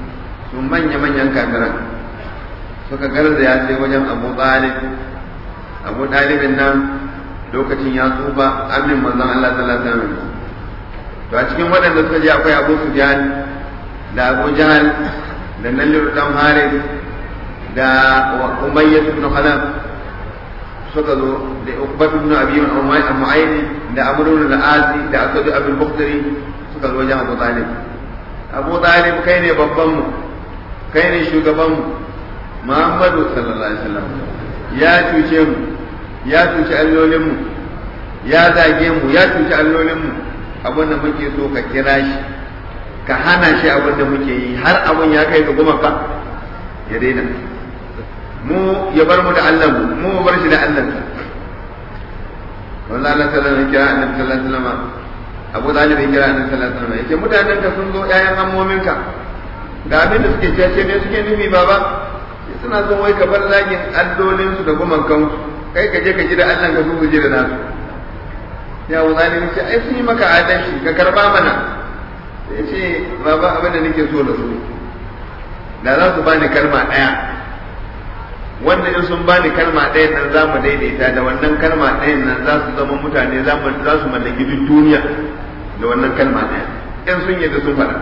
su manya-manyan kafiran suka garzaya sai wajen abu talib abu talibin nan lokacin ya tsufa amin manzon Allah sallallahu alaihi wasallam to a cikin waɗanda suka je akwai abu sufyan da abu jahal da nallir dan harith da umayyah ibn khalaf suka zo da ukbat ibn abi mu'ayyid da amr ibn al-asi da asad ibn bukhtari suka zo wajen abu talib abu talib kai ne babban mu kai ne shugaban mu muhammadu sallallahu alaihi wasallam ya cuce mu ya cuci allolin mu ya zage mu ya cuci allolin mu abin da muke so ka kira shi ka hana shi abin da muke yi har abin ya kai ga gumaka ya daina mu ya bar mu da Allah mu mu bar shi da Allah wallahi Allah sallallahu alaihi kira annabi sallallahu alaihi wasallam Abu Talib ya kira annabi sallallahu alaihi wasallam yace mutanen ka sun zo ƴaƴan ammomin ka ga abin da suke cece ne suke nufi baba suna son wai ka bar zagin allolin su da gumakan su kai ka je ka ji da Allah ka su ji da nasu ya Abu Talib ce ai sun yi maka adalci ka karba mana sai ce baba abin da nake so da su da za su bani kalma ɗaya wanda in sun bani kalma ɗaya nan za mu daidaita da wannan kalma ɗayan nan za su zama mutane za su mallaki duk duniya da wannan kalma ɗaya in sun yadda sun faɗa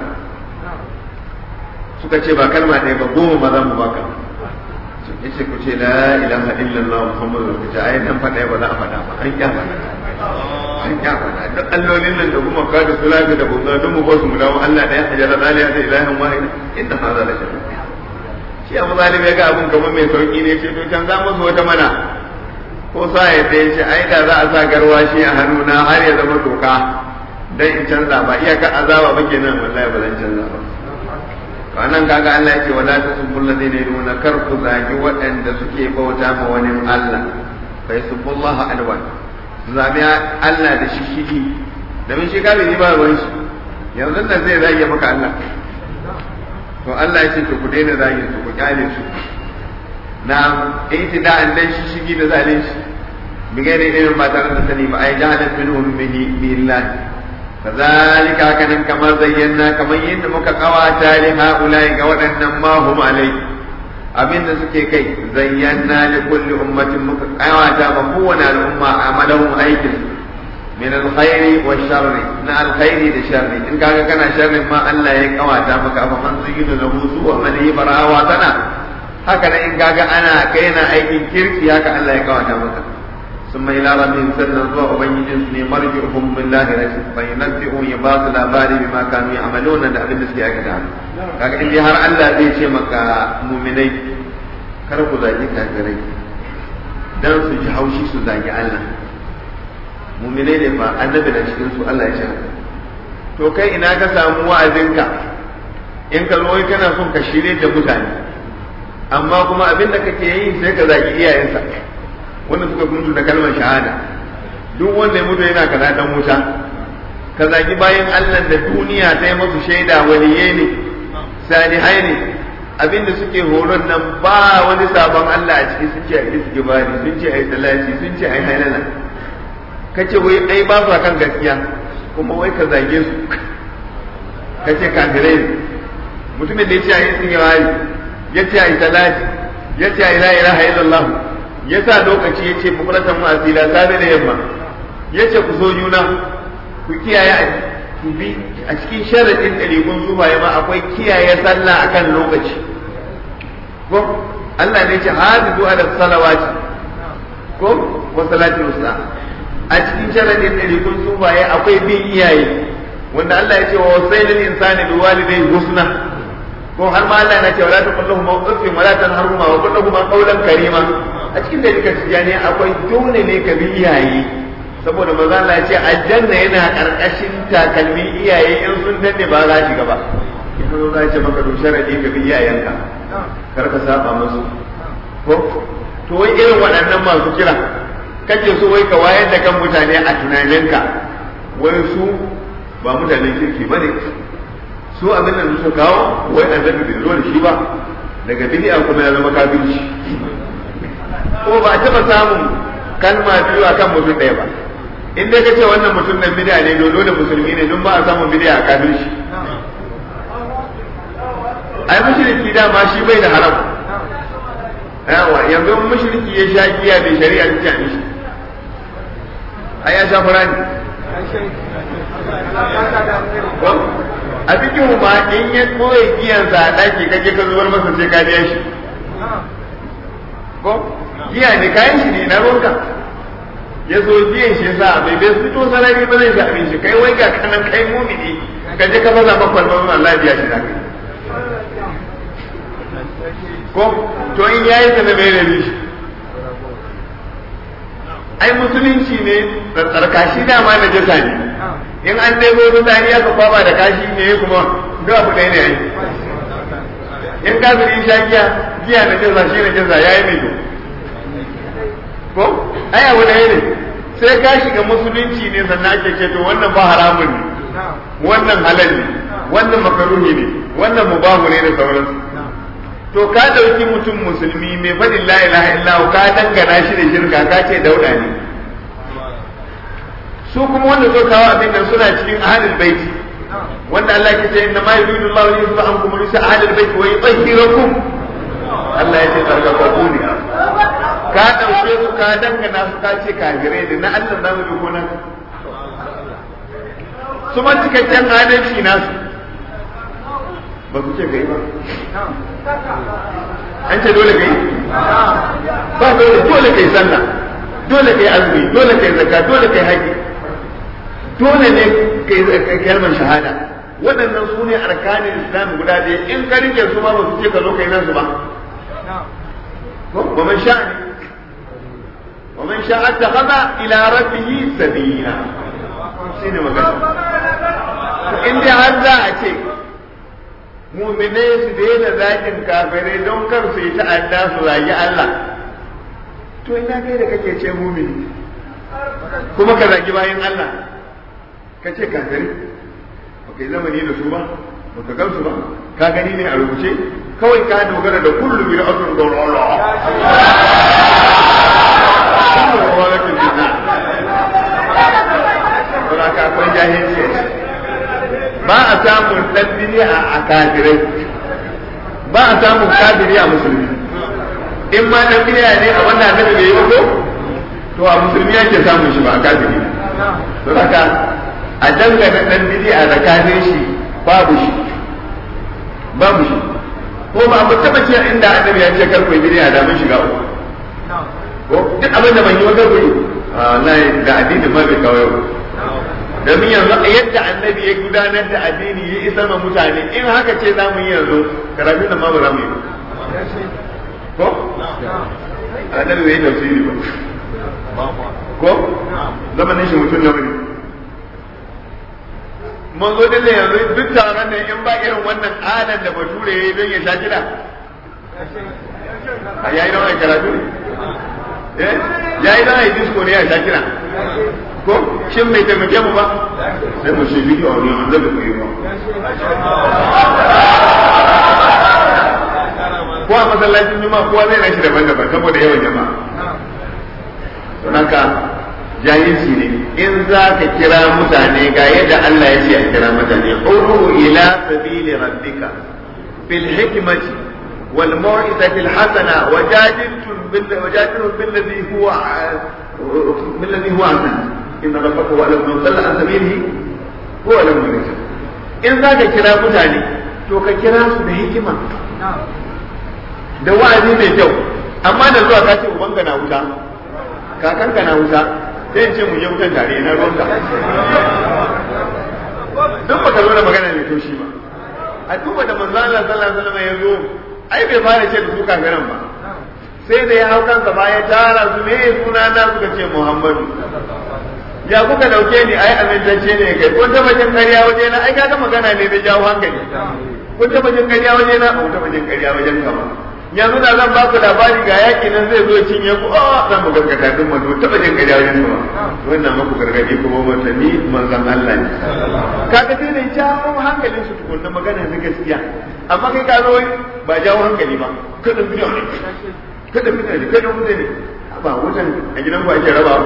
suka ce ba kalma ɗaya ba goma ba za mu baka ya ce ku ce la ilaha illallah muhammadu rasul ta ayi dan faɗa ba za a faɗa ba an kya faɗa an kya faɗa duk allolin nan da kuma ka da sulafi da bunga duk mu ba su mu dawo Allah ɗaya a jara zaliya da ilahin wahid inda hadha la shay'un shi abu zalim ya ga abun kamar mai sauki ne ce to can za mu wata mana ko sa ya ya ce ai da za a sa garwashi a hannuna har ya zama doka dan in canza ba iyakar azaba ba kenan wallahi ba zan canza ba to anan kaga Allah ya ce wala tasubul ladina yaduna kar ku zagi waɗanda suke bauta ma wani Allah fa yasubullahu alwan zabi Allah da shishigi domin shi kafiri ba ruwan shi yanzu nan zai zage maka Allah to Allah ya ce to ku daina zagin su ku kyale su na itida'an dan shi shigi da zalunci bi gairi irin ba tare da sani ba ai jahalan minhum bihi billahi kazalika kanan kamar zayyana kamar yadda muka kawata li haulai ga waɗannan ma hum alai abinda suke kai zayyana li kulli ummatin muka kawata ma kowane al'umma amalahum aikin min alkhairi wa sharri na alkhairi da sharri in kaga kana sharrin ma Allah ya kawata maka fa man zuyinu lahu su'a malihi barawa sana haka nan in kaga ana kai na aikin kirki haka Allah ya kawata maka ثم إلى ربهم سنة zuwa ubangijin su ne marji'uhum billahi rasul fa yunabbi'u ya ba su labari bima kanu ya'maluna da abin da suke aikata kaga in dai har Allah zai ce maka mu'minai kar ku zagi kafirai dan su ji haushi su zagi Allah mu'minai ne fa annabi da cikin su Allah ya ce to kai ina ka samu wa'azinka in ka zo kana son ka shirye da mutane amma kuma abin da kake yi sai ka zagi iyayensa wanda suka mutu da kalmar shahada duk wanda ya mutu yana kaza dan wuta ka zagi bayan Allah da duniya ta yi masu shaida waliye ne salihai ne abinda suke horon nan ba wani sabon Allah a ciki sun ce a yi suke bani sun ce a yi salati sun ce a yi halala ka ce wai ai ba su kan gaskiya kuma wai ka zage su ka ce kafirai mutumin da ya ce a yi suke bani ya ce a yi salati ya ce a yi la ilaha illallah ya sa lokaci ya ce bukuratan asila safe da yamma ya ce ku so juna ku kiyaye ku bi a cikin sharadin ɗariƙun zuwa ma akwai kiyaye sallah akan lokaci ko Allah ne ce hafizu ala salawati ko wa salati wusta a cikin sharadin ɗariƙun zuwa akwai bin iyaye wanda Allah ya ce wa wasailul insani bi walidayhi husna ko har ma Allah na ce wala taqullahu ma uffin wala tanharhuma wa qul lahum qawlan karima a cikin da duka tijani akwai dole ne ka bi iyaye saboda manzo Allah ya ce aljanna yana karkashin takalmin iyaye in sun danne ba za shiga ba in zo za ce maka to sharadi ka bi iyayenka kar ka saba musu ko to wai irin waɗannan masu kira kake so wai ka wayar da kan mutane a tunaninka wai su ba mutanen kirki ba ne su abin da su kawo wai annabi bai zo da shi ba daga bid'a kuma ya zama kafirci ko ba a taɓa samun kalma biyu a kan mutum ɗaya ba in dai kace wannan mutum nan bid'a ne dole da musulmi ne don ba a samun bid'a a kafirci ai mushriki dama shi bai da haram yawa yanzu mushriki ya sha giya da shari'a ta ce mishi ai ya sha fara ne a cikin ma in ya koya giyan sa a ɗaki kaje ka zubar masa sai ka biya shi ko giya ne kayan shi ne na ruwanka ya zo biyan shi sa bai bai fito sarari ba zai sami shi kai wai ga kanan kai mumini ka je ka faza maka kwalban Allah biya shi da kai ko to in yayi ta da bai da shi ai musulunci ne da tsarkashi dama da jasa ne in an dai zo tsani aka kwaba da kashi ne kuma duk abu ɗaya ne ai in kafiri sha giya giya na jasa shi na jasa yayi mai to ko ai abu ɗaya ne sai ka shiga musulunci ne sannan ake ce to wannan ba haramun ne wannan halal ne wannan makaruhi ne wannan mubahu ne da sauransu to ka dauki mutum musulmi mai faɗin la ilaha illallah ka dangana shi da shirka ka ce dauda ne su kuma wanda zo kawo abin nan suna cikin ahlul baiti wanda Allah ke ce inna ma yuridu Allahu li yuzba ankum risa ahlul baiti wa yutahhirakum Allah ya ce tsarkaka ne ka ɗauke su ka dangana su ka ce kafirai da na Allah zamu bi ko nan su ma cikakken adalci nasu ba su ce kai ba an ce dole kai ba dole dole kai sallah dole kai azumi dole kai zakka dole kai haji dole ne kai kalmar shahada waɗannan su ne arkanin islam guda ɗaya in ka rike su ma ba su ce ka zo kai nasu ba ومن شاء ومن شاء اتخذ الى ربه سبيلا shine magana in dai har za a ce muminai su daina zakin kafirai don kar su yi ta'adda su zagi Allah to ina kai da kake ce mumini kuma ka zagi bayan Allah ka ce kafirai ba kai zamani da su ba ba ka gamsu ba ka gani ne a rubuce kawai ka dogara da kullu bi ra'atul dawla kullu walakin bidna wala ka akwai jahilci ba a samun dan bid'a a kafirai ba a samun kafiri a musulmi in ma dan bid'a ne a wannan annabi bai yi ba ko to a musulmi yake samun shi ba a kafiri to haka a dangane dan bid'a da kafin shi babu shi babu shi ko ba mu taba ce inda annabi ya ce kar ku yi da mun shiga uku ko duk abin da ban yi wata ku yi wallahi da addini ma bai kawo yau domin yanzu yadda annabi ya gudanar da addini ya isa ma mutane in haka ce za mu yi yanzu karatu da ma ba za mu yi ba ko annabi bai yi tafsiri ba ko zamanin shi mutum na wani mun zo dille yanzu duk taron ne in ba irin wannan adan da bature ya yi don ya sha kiɗa a yayi da wani karatu ne ya yi don ya disco ne ya sha kiɗa ko shin bai taimake mu ba sai mu shi bidiyo ne an zaga ku yi ba ko a masallacin juma'a kowa zai nashi daban-daban saboda yawan jama'a don haka jahilci ne in za ka kira mutane ga yadda Allah ya ce a kira mutane udu ila sabili rabbika bil hikmati wal mau'izati al hasana wajadiltum bil wajadilhum bil ladhi huwa bil ladhi huwa ahsan in rabbaka wa lam yudalla an sabilihi huwa lam yudalla in za ka kira mutane to ka kira su da hikima da wa'azi mai kyau amma da zuwa ka ce ubanka na wuta kakanka na wuta sai in ce mu je wutan tare na ruwanka duk baka zo da magana mai toshi ba a duba da manzo Allah sallallahu alaihi wasallam ya zo ai bai fara ce da su kafiran ba sai da ya hau kansa ba ya tara su me suna na suka ce Muhammadu ya kuka dauke ni ai amintacce ne kai kun taba jin ƙarya waje na ai kaga magana ne da jawo hankali kun taba jin ƙarya waje na kun taba jin ƙarya wajen ka ba yanzu da zan baku labari ga yaki nan zai zo cinye ku a zan mu gaskata din mu taba jin ƙarya wajen ka ba wannan maku gargadi kuma wata ni manzon Allah ne kaga sai da jawo hankalin su tukunna magana na gaskiya amma kai ka zo ba jawo hankali ba kada bidiyo ne kada bidiyo ne kada mutane ba wutan a gidan ku ake rabawa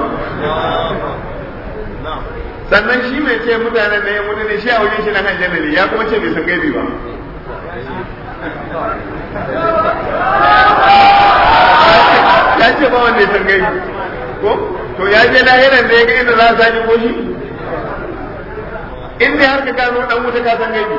sannan shi mai ce mutanen da ya mutu ne shi a wajen shi na kan jannali ya kuma ce bai san gaibi ba ya ce ba wanda ya san gaibi ko to ya je lahiran da ya ga inda za a sani ko shi in dai har ka gano dan wuta ka san gaibi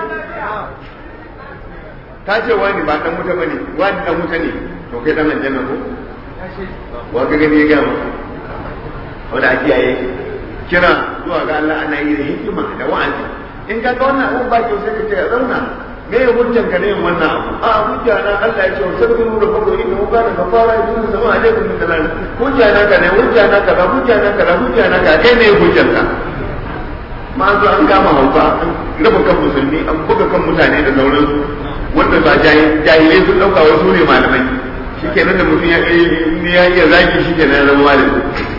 ka ce wani ba dan wuta bane wani dan wuta ne to kai dan aljanna ko wa ka gani ya gama wanda ake yaye kira zuwa ga Allah ana yi da hikima da wa'azi in ka ga wannan abun ba kyau sai ka ce ya zauna me ya hujjan ka ne yin wannan abu a hujja na Allah ya ce wa sabbiru da fadu inna hu kana kafara yusuf sama alaikum min salam hujja na ka ne hujja na ka hujja na ka hujja na ka kai ne hujjan ka ma zo an gama hauka an raba kan musulmi an buga kan mutane da sauransu wanda ba jahilai sun dauka wasu ne malamai shikenan da mutum ya ya iya zaki shikenan ya zama malami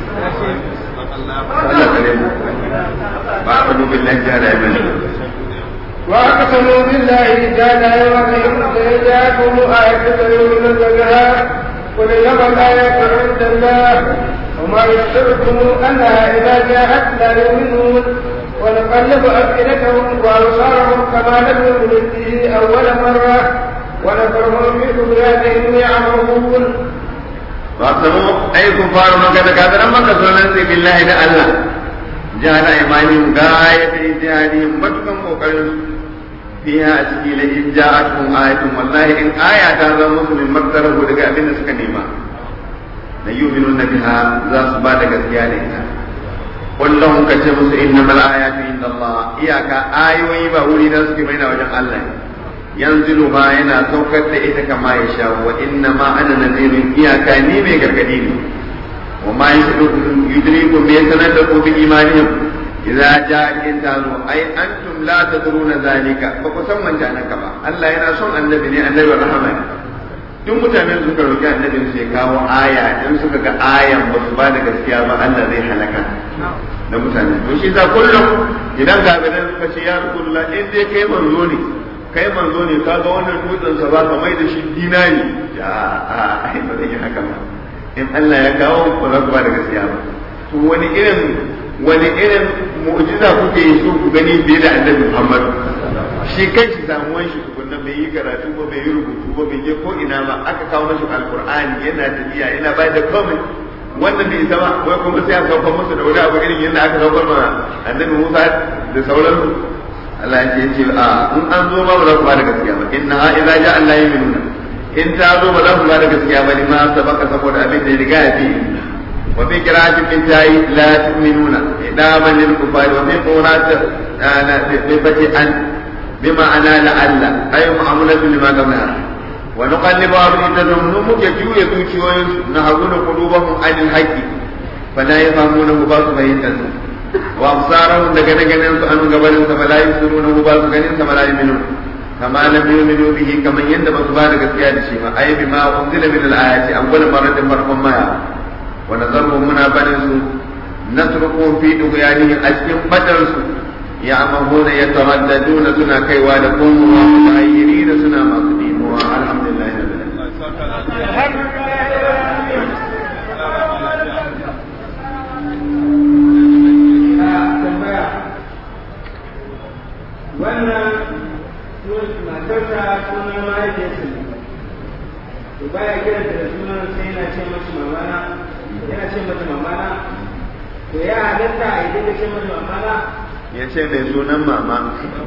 Allah kare mu ba ka dubin lafiya da yamin واقسموا بالله جاد يومهم ليجاكم آية ينزلها قل انما الآيات عند الله وما يشركم أنها إذا جاءت لا يؤمنون ونقلب أفئدتهم وأبصارهم كما لم يؤمنوا به أول مرة ونذرهم في طغيانهم يعمهون واقسموا أي كفار مكة كافرا مكة سننسي بالله ده الله جعل إيمانهم غاية إجهادهم متكم وقرن فيها أسكي لئن جاءتهم آية والله إن آية هذا مسلم مكتره لك أبن سكنيما ليؤمنون بها ذا سبادة كثيانها قل لهم كتبوا إنما الآيات عند الله إياك آيوي بأولي نسك بين وجه الله ينزلها ينا سوكت إذا كما يشاء وإنما أنا نذير إياك نيمي كالكدين وما يدريكم بيتندقوا بإيمانهم إذا جاء الإنسان أي أنتم لا تدرون ذلك فقسم من جانك با الله ينا son annabi ne annabi rahama duk mutanen suka roki annabi su ya kawo aya in suka ga ayan ba su ba da gaskiya ba Allah zai halaka da mutane to shi za kullum idan gabanin suka ce ya rasulullah in dai kai manzo ne kai manzo ne ka ga wannan dutsen sa ba ka mai da shi dinari ya a ai ba zai yi haka ba in Allah ya kawo ba za ku ba da gaskiya ba to wani irin wani irin mu'jiza kuke yi so ku gani fiye da annabi Muhammad shi kai shi samuwan shi tukunna bai yi karatu ba bai yi rubutu ba bai je ko ina ba aka kawo mashi alqur'ani yana tafiya yana bayar da komai wannan bai isa ba wai kuma sai aka kawo musu da wani abu irin yadda aka kawo ma annabi Musa da sauransu Allah ya ce a in an zo ba ba za ku ba da gaskiya ba inna ha idza ja'a Allah yu'minuna in ta zo ba za ku ba da gaskiya ba ni ma sabaka saboda abin da ya riga ya fi وفي قراءة بالتاء لا تؤمنون إداما للكفار وفي قراءة بفتح أن بمعنى لعل أي معاملة لما قبلها ونقلب أفئدتهم نمك جوية توشيوين نهرون قلوبهم عن الحق فلا يفهمونه باس فينتسوا وأبصارهم لكنكنين أن قبل فلا يبصرونه باس كنين فلا يؤمنون كما لم يؤمنوا به كما يندم سبحانه كسيادة شيما أي بما أنزل من الآيات أول مرة فرق ما يعلم ونذرهم منا بنسوا نتركهم في طغيانهم أسكن بدرسوا يعمهون يترددون سنا كيوالكم ومتغيرين سنا مصدين والحمد لله رب العالمين wannan matarsa sunan mahaifiyarsa ne to baya kiranta da sunan sai yana ce mashi mamana yana ce mata mamana to ya halatta a idan da ce mata mamana ya ce mai sunan mama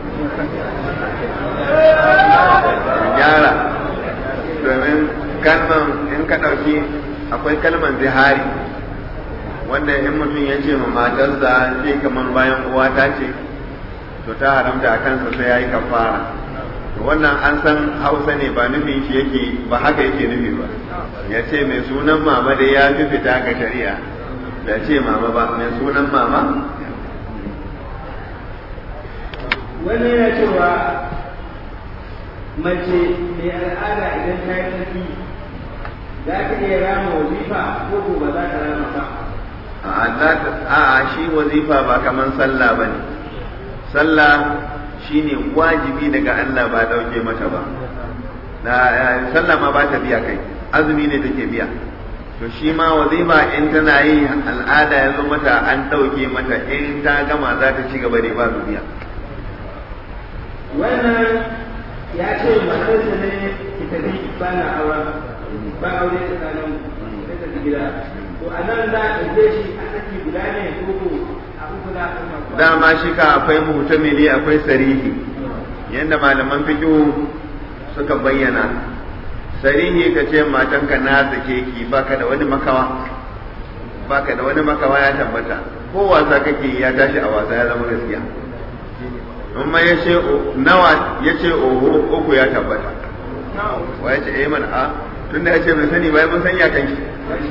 gyara domin kalman in ka ɗauki akwai kalman zihari wanda in mutum ya ce ma matarsa ce kamar bayan uwa ta ce to ta haramta a kansa sai ya yi kafara wannan an san hausa ne ba nufin shi yake ba haka yake nufi ba ya ce mai sunan mama dai ya fi fita ga shari'a da ce mama ba mai sunan mama wani yana cewa mace mai al'ada idan ta yi tsarki za ta iya rama wazifa ko ko ba za ta rama ba a shi wazifa ba kamar sallah ba ne sallah shine wajibi daga Allah ba dauke mata ba da sallah ma ba ta biya kai azumi ne take biya to shi ma wazifa in tana yi al'ada ya zo mata an dauke mata in ta gama za ta ci gaba da ba su biya wannan ya ce matarsa ne ki tafi ba na aure ba aure tsakanin sai ta gida to a nan za a ɗauke shi a saki guda ne ko ko a uku za a ɗauka dama shi ka akwai muhtamili akwai sarihi yadda malaman fiqh suka bayyana sarihi ka ce matanka na sake ki baka da wani makawa baka da wani makawa ya tabbata ko wasa kake ya tashi a wasa ya zama gaskiya amma ya ce nawa ya ce oho uku ya tabbata wa ya ce eh man a tunda ya ce bai sani ba mun sanya kan shi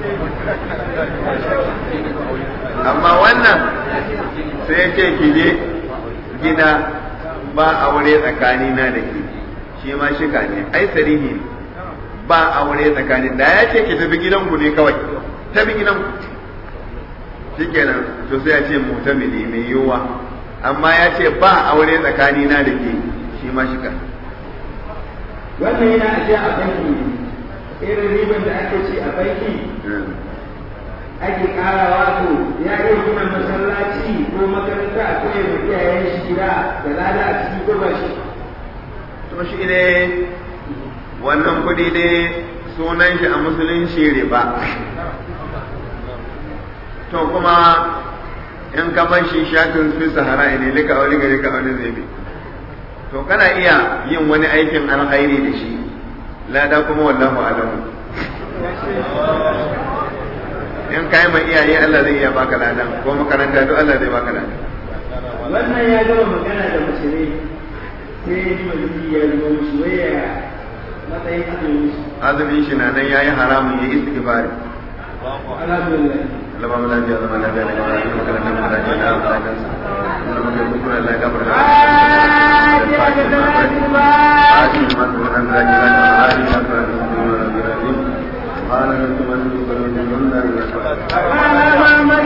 amma wannan sai ya ce ki je gida ba aure tsakani na da ke shi ma shika ne ai sarihi ne ba aure tsakani da ya ce ki tafi gidanku ne kawai tafi gidanku shikenan to sai ya ce mutamili mai yiwuwa amma ya ce ba aure tsakani na da ke shi ma shika wannan yana ajiya a banki irin riban da ake ci a banki ake karawa to ya iya gina masallaci ko makaranta ko ya fi iyayen shi gida da lada a ciki ko ba shi to shi ne wannan kuɗi ne sunan shi a musulunci riba to kuma in ka bar shi shatin fi sahara ne lika wani gari ka wani zai bi to kana iya yin wani aikin alkhairi da shi lada kuma wallahu alamu in ka yi ma iyaye Allah zai iya baka ladan ko makaranta duk Allah zai baka ladan wannan ya gama magana da mace ne sai ya ji maliki ya zuwa mushi waya matsayin azumin shi azumin shi na nan yayi haramun yayi istighfari alhamdulillah Allah ba mu lafiya zama lafiya da mara yi makarantar mu da jina a bayan sa Allah mu kai kuskure Allah ya gafara da Muhammad